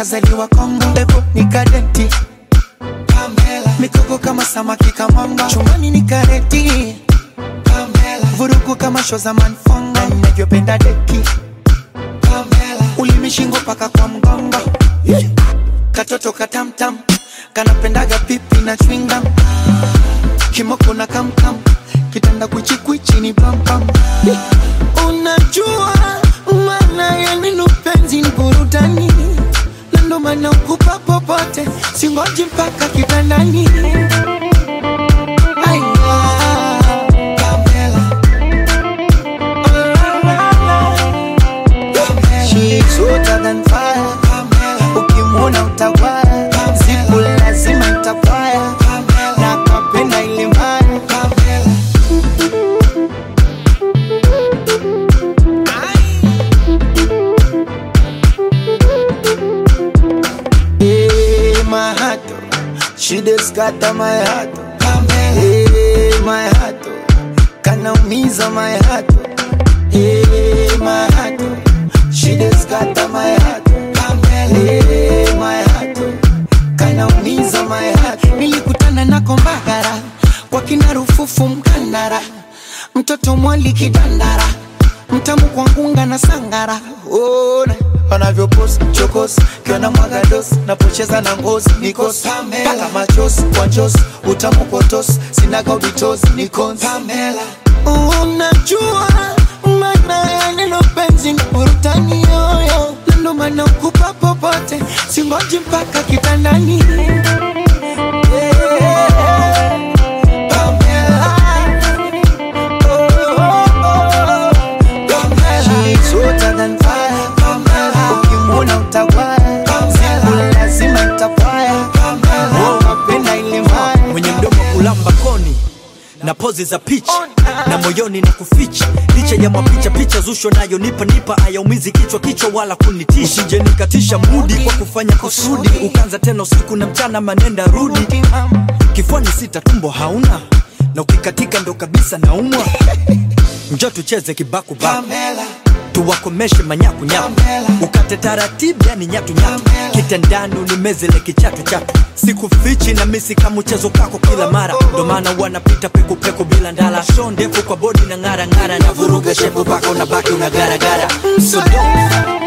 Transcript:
kazaliwa Kongo, ebo ni kadenti Pamela, mikoko kama samaki kamanga, chumbani ni kareti Pamela, vurugu kama show za manfongo, na ninavyopenda deki Pamela, ulimi shingo paka kwa mgongo yeah. Katoto katamtam kanapendaga pipi na chewing gum kimoko na kamkam kitanda kwichikwichi ni pampam unajua maana ya neno penzi ni burudani na ndo maana ukupa popote singoji mpaka kitandani Aya, Pamela. Oh, la, la, la. She's hotter than fire. Ukimwona utawaya, siku lazima itapaya, na kapenda ile mbaya. Hey, my heart, oh, she just scatter my heart. oh. Hey, my heart, oh, kanaumiza my heart. oh. Hey, my heart, oh, she just scatter my heart. oh. Hey, my heart, oh, kanaumiza my heart. Nilikutana nako Mbagara kwa kina Rufufu Mkandara, mtoto mwali kidandara, mtamu kwa ngunga na sangara. Ona wanavyopost chokos kiona mwaga dos napocheza na ngozi nikos paka machos kwa njos utamu kotos sinaga ubitos nikons unajua maana ya neno penzi ni burudani yoyo na ndo maana ukupa popote singoji mpaka kitandani Yeah. Pamela. Oh, oh, oh. She's hotter than fire. Ukimwona utawaya, siku lazima itapaya. Oh, napenda ile mbaya. mwenye mdomo kulamba koni na pozi za picha na moyoni na kuficha licha ya mapicha picha zusho nayo nipa nipa ayaumizi kichwa kichwa wala kunitisha usije nikatisha mudi kwa kufanya kusudi ukanza tena usiku na mchana manenda rudi kifuani sita tumbo hauna na ukikatika ndo kabisa naumwa njo tucheze kibaku baku Pamela, tuwakomeshe manyakunyaku Pamela. ukate taratibu yani nyatunyatu Pamela. kitandani unimezele kichatu chatu sikufichi na misi kama mchezo kako kila mara ndo maana wanapita pekupeku bila ndala sho ndefu kwa bodi na ng'ara ng'ara na vuruga shepu paka unabaki unagaragara so don't